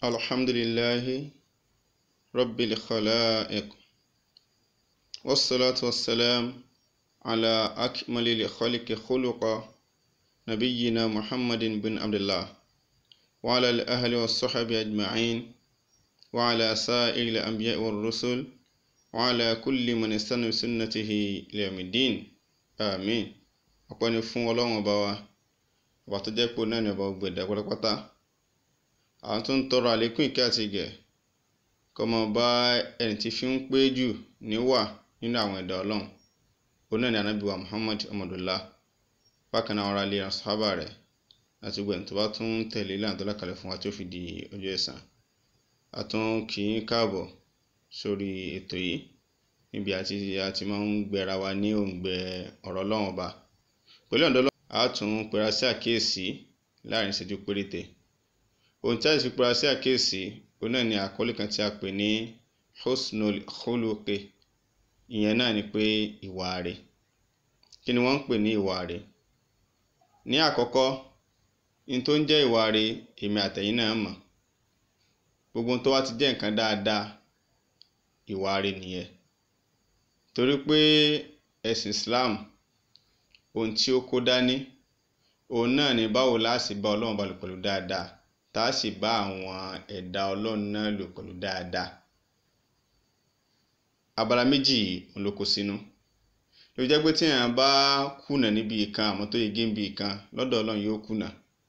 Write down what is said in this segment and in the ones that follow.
الحمد لله رب الخلائق والصلاة والسلام على أكمل الخلق خلقا نبينا محمد بن عبد الله وعلى الأهل والصحب أجمعين وعلى سائر الأنبياء والرسل وعلى كل من استنى بسنته إلى يوم الدين آمين ọpẹ́ ni fún ọlọ́run ọba wa ọba tó jẹ́ pé náà ni ọba gbẹ̀dẹ̀ pátápátá àwọn tó ń tọrọ àlékún ìkẹ́ àti ìgẹ̀ kó máa bá ẹni tí fi ń pé jù níwà nínú àwọn ẹ̀dá ọlọ́run òun náà ni ànábì wa Muhammad ọmọdúnlá bákan náà ara lè ran sábà rẹ̀ láti gbẹ̀yìn tó bá tún ń tẹ̀lé ìlànà tó lákàlẹ̀ fún wa tí ó fi di ọjọ́ ẹ̀san a tún kì í káàbọ̀ sórí ètò yìí níbi àti àti máa ń gbẹra wa ní òǹgbẹ ọ̀rọ̀ ọlọ́run ọba pẹ̀lú ọ̀dọ́ ọlọ́run a tún pera sí àkíyèsí láàrin ìṣẹ́jú péréte ohun tí a sì pera sí àkíyèsí òun náà ni àkọlé kan tí a pè ní husnul khuluqi ìyẹn náà ni pé ìwà rẹ̀ kí ni wọ́n ń pè ní ìwà rẹ̀ ní àkọ́kọ́ ní tó ń jẹ́ ìwà rẹ̀ èmi àtẹ̀yìn náà mọ̀ gbogbo ohun tó wá ti jẹ́ nǹkan dáadáa ìwà rẹ̀ nìyẹn torí pé ẹ̀sìn Islam ohun tí ó kó dání òun náà ni báwo la sì bá Ọlọ́run bá lò pẹ̀lú dáadáa tá a sì bá àwọn ẹ̀dá Ọlọ́run náà lò pẹ̀lú dáadáa abala méjì òun ló kó sínú ló jẹ́ pé tí èèyàn bá kùnà níbi ìkan àmọ́ tó yege níbi ìkan lọ́dọ̀ Ọlọ́run yóò kùnà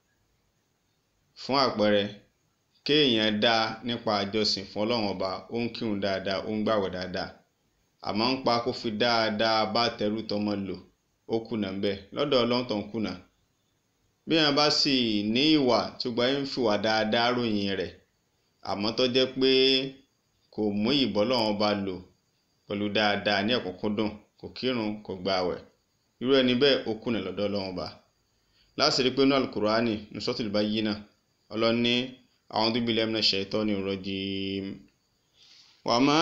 fún àpẹẹrẹ kéèyàn dá nípa àjọsìn fún Ọlọ́run ọba ó ń kírun dáadáa ó ń gbàwẹ̀ dáadáa àmọ́ ń pa kó fi dáadáa bá tẹrú tọmọ lò ó kùnà ń bẹ lọ́dọ̀ Ọlọ́run tó ń kùnà bí wọn bá sì ní ìwà tó gba ń fìwà dáadáa ròyìn rẹ̀ àmọ́ tó jẹ́ pé kò mú ìbọ́lọ́run bá lò pẹ̀lú dáadáa ní ọ̀kúnkúndùn kò kírun kò gbààwẹ̀ irú ẹni bẹ́ẹ̀ ó kùnà lọ́dọ̀ Ọlọ́run bá láti rí pé nínú alukurani ní sọ́tìlì bá yí náà Ọlọ́run ní a'udhu billahi minash shaitani rrajim wa ma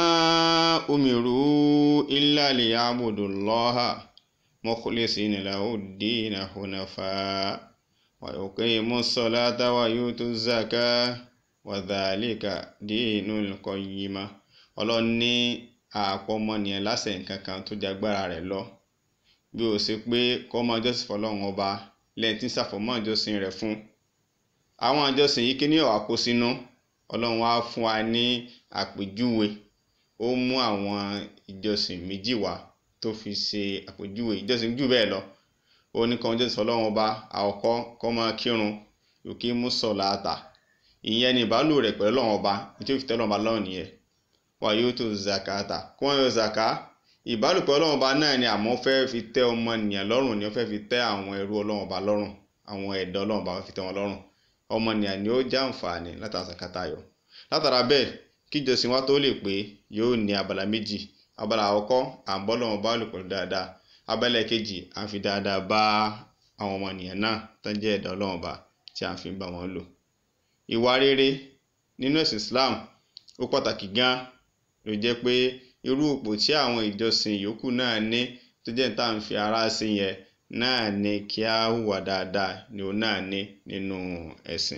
umiru illa liya'budullaha mukhlisina lahu ddina hunafa wa yuqimu ssalata wa yutu zaka wa dhalika dinul qayyima Ọlọ́run ní àpọ̀ ọmọnìyàn láṣẹ nǹkan kan tó di agbára rẹ̀ lọ bí ó ṣe pé kó máa jọ́sìn fọlọ́run ọba lẹ́yìn tí ń ṣàfọ̀mọ́ ìjọsìn rẹ̀ fún àwọn ìjọsìn yìí kí ní ọ̀wá kó sínú ọlọ́run wá fún wa ní àpèjúwe ó mú àwọn ìjọsìn méjì wá tó fi ṣe àpèjúwe ìjọsìn jù bẹ́ẹ̀ lọ ó ní kan jọ́sìn fọlọ́run ọba àkọ́kọ́ kó máa kírun yòókì mú sọ̀láàtà ìyẹn ni ìbálò rẹ̀ pẹ̀lú ọlọ́run ọba tí ó fi tẹ́ ọlọ́run ọba lọ́rùn nìyẹn wà yóò tó zakata kó wọn yọ zaka ìbálòpọ̀ ọlọ́run ọba náà ni àmọ́ fẹ́ fi tẹ́ ọmọnìyàn lọ́rùn ni ó fẹ́ fi tẹ́ àwọn ẹrú ọlọ́run ọba lọ́rùn àwọn ẹ̀dá ọlọ́run ọba fi tẹ́ wọn lọ́rùn ọmọnìyàn ni ó já àǹfààní látara zakata yọ látara bẹ́ẹ̀ kíjọsìn wa tó lè pé yóò ní abala méjì abala àkọ́kọ́ à ń bọ́ lọ́wọ́ bá lò pẹ̀lú dáadáa abala kejì à ń fi dáadáa bá àwọn ọmọnìyàn náà tó ń jẹ́ ẹ̀dá ọlọ́run ọba tí à ń fi bá wọn lò ìwà rere nínú ẹ̀sìn Islam ó pàtàkì gan ló jẹ́ pé irú ipò tí àwọn ìjọsìn yòókù náà ní tó jẹ́ tá à ń fi ara sí yẹn náà ni kí á hùwà dáadáa ni òun náà ní nínú ẹ̀sìn.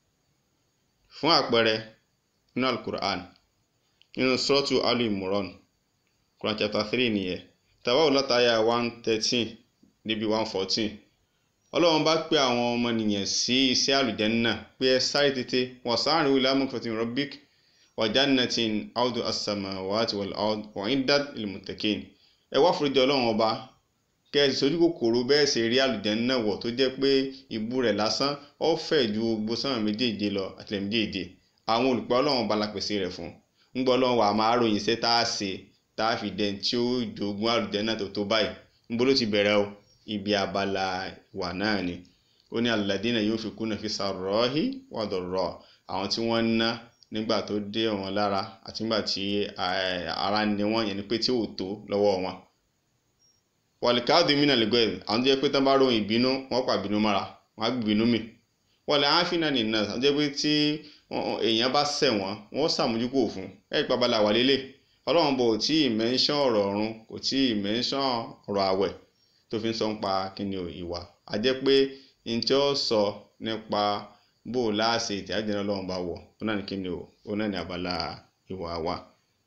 fún àpẹẹrẹ nínú alukur'an nínú sọ́ọ̀tù alu imran quran chapter three nìyẹn tàbáwò látàyà one thirteen níbi one fourteen ọlọ́run bá pè àwọn ọmọnìyàn sí iṣẹ́ àlùjánnà pé ẹ sáré tètè wọ́n sáré wíwí lámùkọ́tì rọ́bík wàjánatin audu asamawati wal ard wa'iddat ilmuttaqin ẹ wá foríjì ọlọ́run ọba kẹ́ẹ̀sì sójú kòkòrò bẹ́ẹ̀ sì rí àlùjánnà wọ̀ tó jẹ́ pé ìbú rẹ̀ lásán ó fẹ̀ ju gbogbo sánmà méjèèje lọ àtìlẹ̀ méjèèje àwọn olùpẹ̀ ọlọ́run ọba la pèsè rẹ̀ fún ń gbọ́ ọlọ́run wà máa ròyìn iṣẹ́ tá a ṣe tá a fi dẹ̀ tí ó jogún àlùjánnà tó tó báyìí ń bọ́ ló ti bẹ̀rẹ̀ o ibi abala ìwà náà ni ó ní alladina yunfikuna fi sarrahi wa darra àwọn tí wọ́n ń ná nígbà tó dé wọn lára àti nígbà tí ara ni wọn yẹn ni pé tí ò tó lọ́wọ́ wọn. wàlíkàdù mìíràn lè gbẹ̀rẹ̀ àwọn tó jẹ́ pé tán bá ròyìn ìbínú wọn pa ìbínú mára wọn á gbìbínú mì. wàlẹ̀ àáfínà nìyẹn àwọn tó jẹ́ pé tí èèyàn bá ṣẹ̀ wọ́n wọ́n ṣàmójúkò fún ẹ̀ ìpabala wà lélẹ̀ ọlọ́run bò tí ì mẹ́ńsán ọ̀rọ̀ ọ̀run kò tí ì mẹ́ńsán ọ̀rọ̀ àwẹ̀ tó fi ń sọ nípa kíni ìwà a jẹ́ pé n tí ó sọ nípa bó o láàṣẹ ìtì àjẹnà ọlọ́run bá wọ̀ ó náà ní kí ni o ó náà ní abala ìwà wa.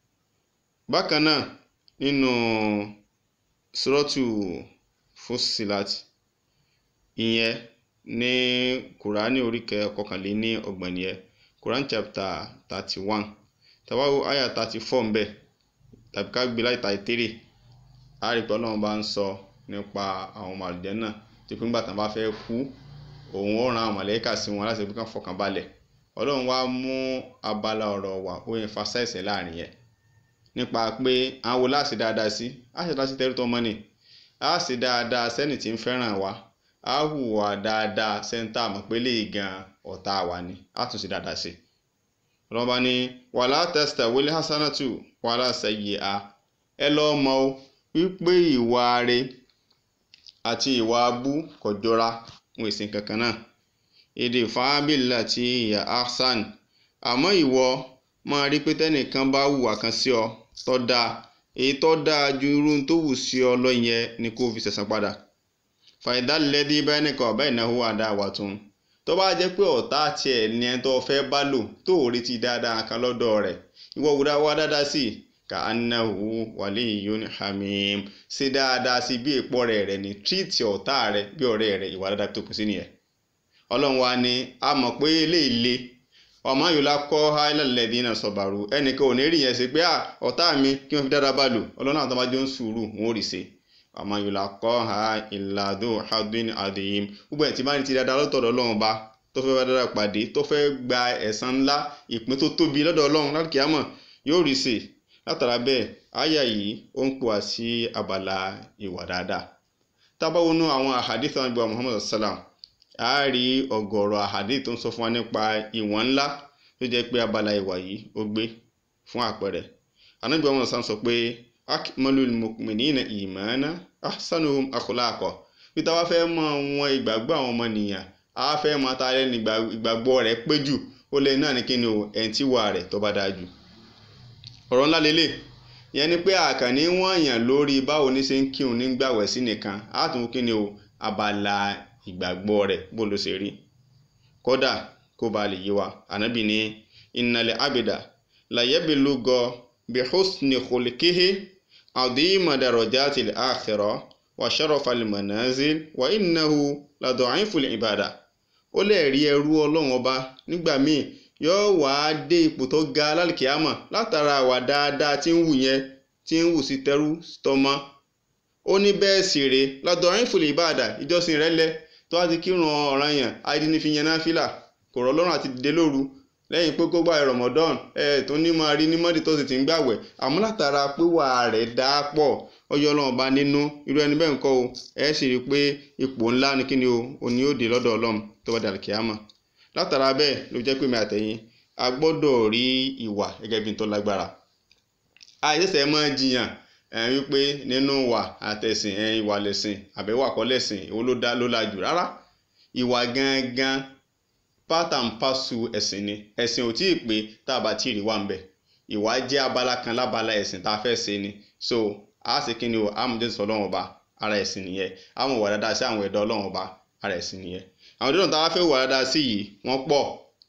bákan náà nínú sọ́rọ́tù Fussilat ìyẹn ní kùránì oríkẹ kọkànléní ọgbọ̀n nìyẹn Quran chapter thirty one tàwáwo àyà thirty four ń bẹ tàbí ká gbé láì thirty three àrípẹ́ ọlọ́run bá ń sọ nípa àwọn ọmọ àlùjànnà tí pé nígbà tán bá fẹ́ kú òun ó ran àwọn mọ̀lẹ́kà sí wọn láti pé kán fọkàn balẹ̀ ọlọ́run wá mú abala ọ̀rọ̀ wá ó yẹn emphasize láàrin yẹn nípa pé àwọn wo láti dáadáa sí á ṣe dáadáa sí tẹ́rù tó mọ́ ni á sì dáadáa sẹ́ni tí ń fẹ́ràn wa á hùwà dáadáa sẹ́ńtà mọ̀ pé lè gan ọ̀tá wa ni á tún sí dáadáa sí ọlọ́run bá ní wàhálà tẹ́sítà wọlé hasanatu wàhálà sẹ́yìí a ẹ lọ́ọ́ mọ̀ ó wípé ìwà rẹ̀ àti ìwà abú kò jọra wọn èsì kankan náà èdè fáábìlà tí ìyá ahsan àmọ́ ìwọ máa rí pé tẹ́nìkan bá hùwà kan sí ọ tó dáa èyí tó dáa ju irú tó wù sí ọ lọ yẹn ni kó fi ṣẹ̀san padà fàìdálẹ́dí bẹ́ẹ̀ nìkan ọ̀bẹ́ ìnáwó àdáwà tún tó bá jẹ́ pé ọ̀tá tiẹ̀ ni ẹni tó fẹ́ bá lò tó ò retí dáadáa kan lọ́dọ̀ rẹ̀ ìwọ wúdà wá dáadáa sí i ka anahu waliyyun hamim ṣe dáadáa sí bí èèpọ̀ rẹ̀ rẹ̀ ní tírìtì ọ̀tá rẹ̀ bí ọ̀rẹ́ rẹ̀ ìwà dáadáa tó kù sí nìyẹn. ọlọ́run wa ni a mọ̀ pé eléyìí le ọmọ yorùbá kọ́ háìlẹ́lẹ́dín náà sọ̀bàrù ẹnìkan ò ní rí yẹn ṣe pé ọ̀tá mi kí wọ́n fi dáadáa bá lò ọlọ́run àwọn tó bá jọ ń sùúrù wọn ò rí ṣe ọmọ yorùbá kọ́ ha ìlàdó hadin adìyim gbogbo ẹ̀ tí bá ní ti dáadáa lọ́tọ̀ọ̀dọ̀ ọlọ́run bá tó fẹ́ bá dáadáa pàdé tó fẹ́ gba ẹ̀san ńlá ìpín tó tóbi lọ́dọ̀ ọlọ́run láti kíámọ̀ yóò rí ṣe látara bẹ́ẹ̀ àyà yìí ó ń pò wá sí abala ìwà dáadáa tábà wọnú àwọn àhàdí tó ń gbọ́ Muhammad sallam a rí ọ̀gọ̀rọ̀ àhàdí tó ń sọ fún wa nípa ìwọ̀n ńlá tó jẹ́ pé abala ìwà yìí ó gbé fún àpẹẹrẹ Ànábì Muhammad sallam sọ pé akmalul mu'minina imana ahsanuhum akhlaqa bí táwa fẹ́ mọ wọn ìgbàgbọ́ àwọn ọmọnìyàn a fẹ́ mọ ta lẹ́nu ìgbàgbọ́ rẹ̀ pé jù ó lè náà ní kí ni o ẹ̀ ń tíwà rẹ̀ tó bá dáa jù ọ̀rọ̀ ńlá lélẹ̀ yẹn ni pé àkànní wọ́n yàn lórí báwo ní ṣe ń kírun ní gbàwẹ̀ sí nìkan á tún kí ni o abala ìgbàgbọ́ rẹ̀ bó ló ṣe rí kódà kó ba lè yé wa ànábì ní innal abida layabilugo bihusni khulikihi adima darajatil akhirah wa sharafal manazil wa innahu ladu'iful ibada ó lè rí ẹrú ọlọ́run ọba nígbà míì yóò wá dé ipò tó ga lálùkìyàmọ̀ látara àwà dáadáa tí ń wù yẹn tí ń wù sí tẹrú tọmọ ó ní bẹ́ẹ̀ sì rèé lọ́dọ̀ ọ̀rìn fòlè ìbáàdà ìjọsìn rẹ̀ lẹ tó wá ti kírun ọ̀ràn yẹn àìdíní fi yẹn náà fìlà kò rọ̀ lọ́rùn àti dìde lóru lẹ́yìn pé kó gbà Ramadan ẹ̀ tó ní máa rí ní mọ́dì tó sì ti ń gbàwẹ̀ àmọ́ látara pé wà rẹ̀ dá pọ̀ ọyọ́ ọlọ́run bá nínú irú ẹni bẹ́ẹ̀ ń kọ́ o ẹ̀ sì rí i pé ipò ńlá ni kí ni o òní ó dé lọ́dọ̀ ọlọ́run tó bá dàrí kíámà látara bẹ́ẹ̀ ló jẹ́ pé mi àtẹ̀yìn a gbọ́dọ̀ rí ìwà gẹ́gẹ́ bí n tó lágbára àìsẹ̀sẹ̀ máa jiyàn ẹ̀ wípé nínú ìwà àtẹ̀sìn ẹ̀ ìwà lẹ̀sìn àbẹ̀wò àkọ́lẹ̀sìn èwo ló dá ló la jù rárá ìwà gangan part and parcel ẹ̀sìn ni ẹ̀sìn ò tí ì pé tá a bá tí ì rí wà ń bẹ̀ ìwà jẹ́ abala kan lábala ẹ̀sìn tá a fẹ́ ṣe ni so a sì kí ni o amúdésọ ọlọ́run ọba ara ẹ̀sìn nìyẹn àwọn ìwà dáadáa sí àwọn ẹ̀dọ́ ọlọ́run ọba ara ẹ̀sìn nìyẹn àwọn ìdílé tá a fẹ́ wà dáadáa sí yìí wọ́n pọ̀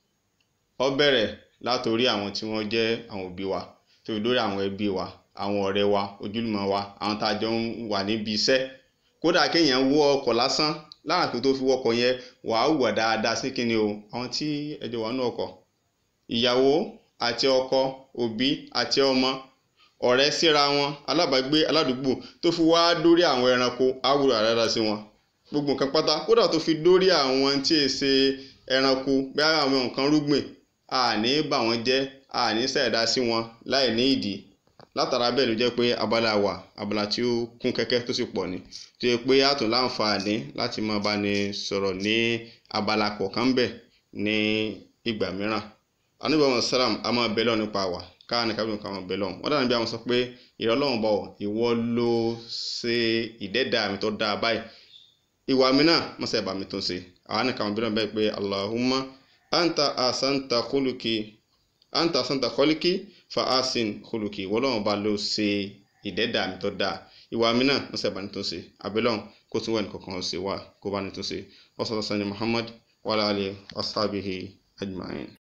ó bẹ̀rẹ̀ látòrí àwọn tí wọ́n jẹ́ àwọn òbí wa tó fi dórí àwọn ẹbí wa àwọn ọ̀rẹ́ wa ojúlùmọ̀ wa àwọn tá a jọ ń wà níbi iṣẹ́ kódà kéèyàn wọ ọkọ̀ lásán láàpẹ tó fi wọkọ̀ yẹn wàá wà dáadáa sí kíni o àwọn tí ẹjọ́ wà ní ọkọ̀ ìyàwó àti ọkọ òbí àti ọmọ ọ̀rẹ́ síra wọn alábàágbé aládùúgbò tó fi wá dórí àwọn ẹranko àwùrọ̀ àdáadáa sí wọn gbogbo nǹkan pátá kódà tó fi dórí àwọn tí è ṣe ẹranko bí àwọn nǹkan rúgbìn àní bà wọ́n jẹ́ àní ṣẹ̀dá sí wọn láì ní ìdí látara bẹ́ẹ̀ ló jẹ́ pé abala wà abala tí ó kún kẹ́kẹ́ tó sì pọ̀ ni tó yẹ pé a tún láǹfààní láti máa bá ní sọ̀rọ̀ ní abala kọ̀ọ̀kan bẹ̀ ní ìgbà mìíràn anábì àwọn sálàm a máa bẹ lọ́wọ́ nípa wà káà ní kábíyàn káwọn bẹ lọ́wọ́ wọ́n dàbí bí àwọn sọ pé ìrọ̀lọ́wọ́n bọ̀ ìwọ ló ṣe ìdẹ́dà mi tó dáa báyìí ìwà mi náà mọ́sẹ̀ bá mi tún ṣe àwọn nìkan àwọn bílọ̀ bẹ́ẹ̀ pé Allahumma anta asanta khuluki anta asanta khuluki fa asin khuluki wọ́lọ́wọ́n bá ló ṣe ìdẹ́dà mi tó dáa ìwà mi náà mọ́sẹ̀ bá mi tún ṣe àbílọ̀ kó tún wẹ̀ nìkankan ṣe wà kó bá mi tún ṣe ọ̀sán sani Muhammad wa ala alihi wa sahbihi ajma'in.